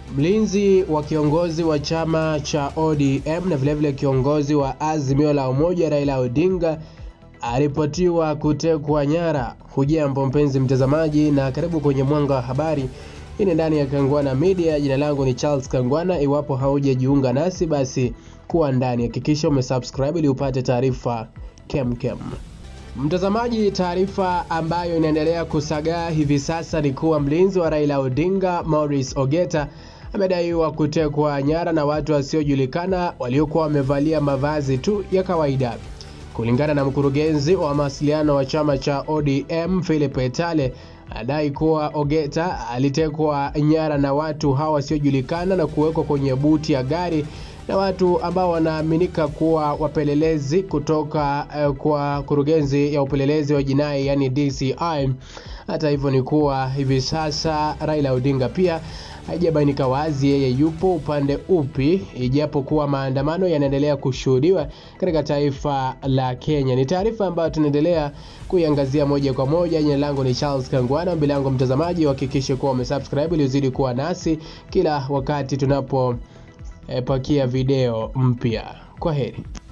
Mlinzi wa kiongozi wa chama cha ODM na vilevile kiongozi wa Azimio la Umoja Raila Odinga aripotiwa kutekwa nyara. Hujambo mpenzi mtazamaji, na karibu kwenye Mwanga wa Habari. Hii ni ndani ya Kangwana Media. Jina langu ni Charles Kangwana. Iwapo haujajiunga nasi, basi kuwa ndani, hakikisha umesubscribe ili upate taarifa kemkem. Mtazamaji, taarifa ambayo inaendelea kusagaa hivi sasa ni kuwa mlinzi wa Raila Odinga Maurice Ogeta amedaiwa kutekwa nyara na watu wasiojulikana waliokuwa wamevalia mavazi tu ya kawaida. Kulingana na mkurugenzi wa mawasiliano wa chama cha ODM Philip Etale, anadai kuwa Ogeta alitekwa nyara na watu hawa wasiojulikana na kuwekwa kwenye buti ya gari na watu ambao wanaaminika kuwa wapelelezi kutoka uh, kwa kurugenzi ya upelelezi wa jinai yani DCI. Hata hivyo ni kuwa hivi sasa Raila Odinga pia haijabainika wazi yeye yupo upande upi, ijapokuwa maandamano yanaendelea kushuhudiwa katika taifa la Kenya. Ni taarifa ambayo tunaendelea kuiangazia moja kwa moja. Jina langu ni Charles Kangwana, mbele yangu mtazamaji, uhakikishe kuwa umesubscribe ili uzidi kuwa nasi kila wakati tunapo eh, pakia video mpya. Kwa heri.